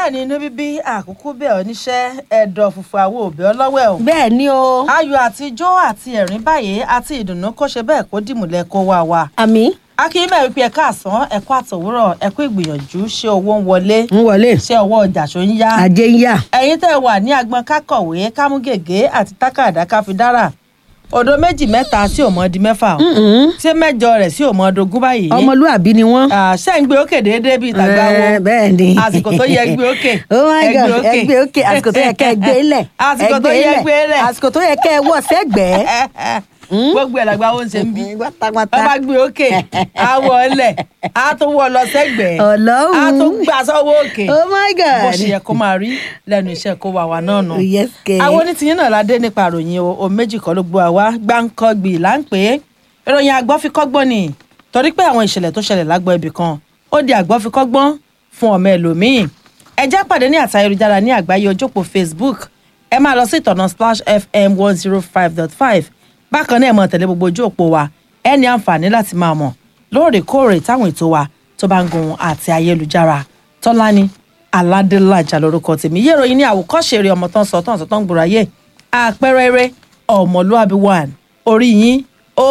bẹ́ẹ̀ ni inú bíbí àkókò bẹ́ẹ̀ oníṣẹ́ ẹ̀dọ̀ fùfù àwọn òbí ọlọ́wẹ́ o. bẹ́ẹ̀ ni o ayọ̀ àti ijó àti ẹ̀rín báyìí àti ìdùnnú kó ṣe bẹ́ẹ̀ kó dìmúlẹ̀ kó wá wa. àmì akínyìnbẹ̀ wípé ẹ̀ka àsán ẹ̀kọ́ àtòwúrọ̀ ẹ̀kọ́ ìgbìyànjú ṣé owó ń wọlé ń wọlé ṣé ọwọ́ ọjà ṣó ń yá. ajé ń yà ẹ̀yin tẹ́ ẹ wà ní agbọn kákọ̀wé kámúgègé àti tákàdá káfídára odò méjì mẹ́ta sí òmò di mẹ́fà o. ṣé mẹ́jọ rẹ̀ sí òmò dogún báyìí. ọmọlúàbí ni wọ́n. Ah, ṣé ń gbé òkè déédéé bíi tàgbà wo Eh, bẹ́ẹ̀ ni àsìkò tó yẹ gbé òkè oh my ẹ god gbé òkè. ẹ gbé òkè àsìkò tó yẹ kẹ́ ẹ gbé lẹ̀ Àsìkò tó yẹ gbé lẹ̀. àsìkò tó yẹ kẹ́ ẹ wọ̀ sẹ́gbẹ̀ẹ́ gbogbo ẹ̀ làgbà ó ń ṣe ń bí pátápátá wọ́n bá gbé òkè á wọ ọlẹ̀ á tún wọ lọ sẹ́gbẹ̀ẹ́ Ọlọ́run. á tún gbà sọ́wọ́ òkè oh my bó god ṣe yẹ kó máa rí lẹ́nu iṣẹ́ kó wà wá náà nù. yes kẹ́ àwọn onítìyín náà ládé nípa àròyìn o o méjì kan ló gbọ́ àwa gbáǹkọ́gbì là ń pè é ìròyìn àgbọ́fikọ́gbọ́n ni torí pé àwọn ìṣẹ̀lẹ̀ tó ṣẹlẹ̀ lágbọ́ ibì kan ó di àgbọ́fikọ́gbọ́n fún ọmọ ẹlòmíì ẹ já pàdé ní àtà ayélujára ní àgbáyé ojópò facebook ẹ máa lọ sí ìtọ̀nà splash fm one zero five dot five bákan náà ẹ mọ̀ tẹ̀lé gbogbo ojú òpó wa ẹ ní àǹfààní láti máa mọ̀ lóòrèkóòrè táwọn ètò wa tó bá ń gun àti ayélujára tọ́lání aládélájà lórúkọ tèmi yé ìròyìn ní àwòkọ́ṣe eré ọmọ tán sọ tán sọ tán gbòòrò ayé àpẹẹrẹ eré ọmọlúàbí one orí yín ó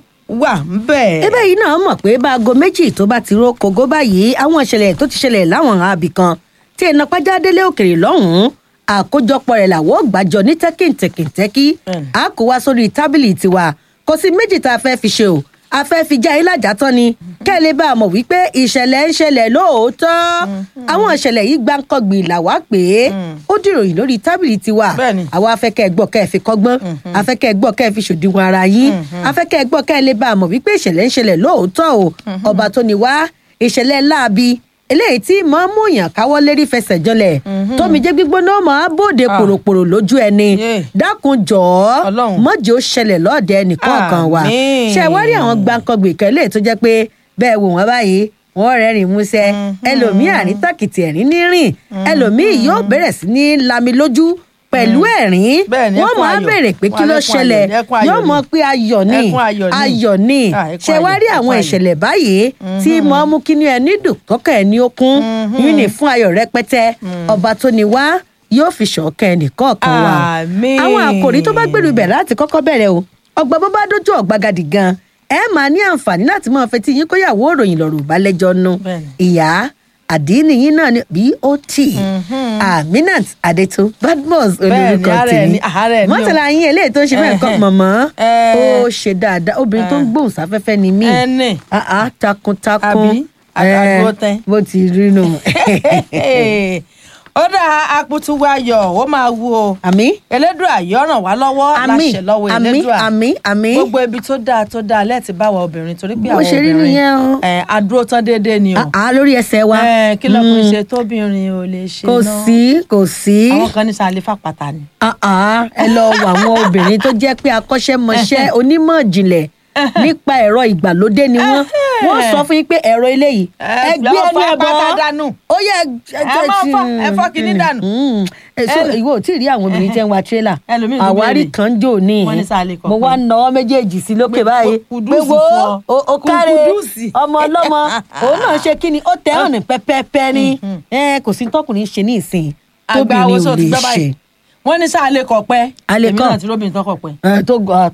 wà ń bẹ̀. ebe yìí náà mọ̀ pé báago méjì tó bá ti ró kogo báyìí àwọn ìṣẹ̀lẹ̀ tó ti ṣẹlẹ̀ láwọn àbí kan tí iná pàjá délé òkèrè lọ́hùn-ún àkójọpọ̀ rẹ̀ làwọn ò gbàjọ ní tẹ́kìntẹ́kìntẹ́kì Bẹ́ẹ̀ni. a kó wá sórí tábìlì tiwa kò sí méjì tá a fẹ́ fi ṣe o a fẹ́ fi já yín lájà tán ni kẹ́ ẹ lè bá a mọ̀ wípé ìṣẹ̀lẹ̀ ń ṣẹlẹ̀ lóòótọ́ àwọn ìṣẹ̀lẹ̀ yìí gbáǹkọ́gbì làwa pé ó dìròyìn lórí tábìlì tiwa Bẹ́ẹ̀ni. àwa afẹ́kẹ́ gbọ́ kẹ́ ẹ fi kọ́gbọ́n afẹ́kẹ́ gbọ́ kẹ́ ẹ fi ṣòdiwọ̀n ara yín afẹ́kẹ́ gbọ́ kẹ́ ẹ lè bá a mọ̀ wípé ìṣẹ̀lẹ̀ ń ṣẹlẹ̀ lóòótọ́ o ọba tó ní wá ìṣẹ̀lẹ̀ láabi eléyìí tí mọ̀ ń mú yàn káwọ́ lérí fẹsẹ̀ jọlẹ̀ tómi jẹ́ gbígbóná máa bòde Ah. pòròpòrò lójú ẹni Yeah. dákun jọ̀ọ́ Ọlọ́run. mọ́jì ó ṣẹlẹ̀ lọ́ọ̀dẹ ẹnìkọ̀ọ̀kan wa Àmín. ṣe wá rí àwọn gbàǹkangbè kan eléyìí tó jẹ́ pé bẹ́ẹ̀ wò wọ́n báyìí wọ́n rẹ́rìn músẹ́ ẹlòmíì àrí tàkìtì ẹ̀rín ní rìn ẹlòmíì yóò bẹ̀rẹ̀ sí ní lami lójú pẹ̀lú ẹ̀rín Bẹ́ẹ̀ ni, wọ́n ẹkún máa ayọ̀. béèrè pé kí Wọ́n ló lẹ́kún ayọ̀ ṣẹlẹ̀ ni, ẹkún ayọ̀ yóò ni. mọ̀ pé ayọ̀ ni Ẹkún ayọ̀ ni. ayọ̀ ni Ah, ẹkún ṣe wá ayọ̀, rí ẹkún àwọn ayọ̀. ìṣẹ̀lẹ̀ báyìí tí mọ̀ mú kí ni ẹni dùn kọ́kẹ́ ẹni ó kún yín ní fún ayọ̀ rẹpẹtẹ ọba tó ní wá yóò fi ṣọ̀kẹ́ ẹnìkọ̀ọ̀kan wa Àmín. àwọn àkòrí tó bá gbèrú ibẹ̀ láti kọ́kọ́ bẹ̀rẹ̀ o ọgbà bó bá dójú ọ̀gbagadì gan ẹ máa ní àǹfààní láti máa fetí yín kóyàwó òròyìn lọ́rùn ìbálẹ́jọ́ nu Bẹ́ẹ̀ni. ìyá àdínì yín náà ni bot aminat adeto badmus Bẹ́ẹ̀ni, olórúkọ ààrẹ tèmi ni, ààrẹ ni o. mọ́tàlá yín eléyìí tó ń ṣe bẹ́ẹ̀ kọ́ Ẹhẹ́. mọ̀mọ́ Ẹ. ó ṣe dáadáa obìnrin tó ń gbóhùn sáfẹ́fẹ́ ni mí ẹnì Ah, ah, takuntakun Àbí? Àdúró tẹ́. bó ti rí nù ó dá akutu ayọ̀ ó máa wú o àmì elédùà yóò ràn wá lọ́wọ́ àmì láṣẹ lọ́wọ́ àmì elédùà àmì àmì gbogbo ibi tó dáa tó dáa lẹ́ẹ̀tì bá wa obìnrin torí pé Bó àwọn ṣe rí obìnrin nìyẹn o. ẹ̀, adúró tán déédéé ni o Ah, ah, lórí ẹsẹ̀ wa Ẹ̀, kí lọkùnrin ṣe tóbìnrin ò lè ṣe kò náà sí kò sí àwọn kan ní sàlẹ̀ fàpàtà ni. Ah, ah, ẹ lọ wọ àwọn obìnrin tó jẹ́ pé akọ́ṣẹ́mọṣẹ́ onímọ̀ ìjìnlẹ̀ nípa ẹ̀rọ ìgbàlódé ni wọ́n wọ́n sọ fún yín pé ẹ̀rọ eléyìí Ẹ ẹ gbé lọ ẹni fọ ẹbọ apáta dànù. ó yẹ Ẹ má fọ- ẹ fọ́ kinní dànù. Ẹ- ìwọ ò tí ì rí àwọn obìnrin tí ń wa tírélà Ẹlòmíì ló àwárí béèrè. kan jò ní Wọ́n ní sáà lè kọ̀ mo pé- wá náwó méjèèjì sí lókè Pé- báyìí kùdùsì pé wo fún ọ. o- o káre Kùdùsì. ọmọ ọlọ́mọ òun náà ṣe kí ni ó tẹ́ ọ̀nà pẹ́pẹ́pẹ́ ní ẹ kò sí tọkùnrin ṣe ní ìsìn àgbà tóbìnrin oṣù ò ti lè gbọ́ ṣe báyìí wọ́n ní sáà lè kọ̀ pẹ́ A lè èmi kọ̀. náà ti róbìnrin tó kọ̀ pẹ́. ẹ tó gọ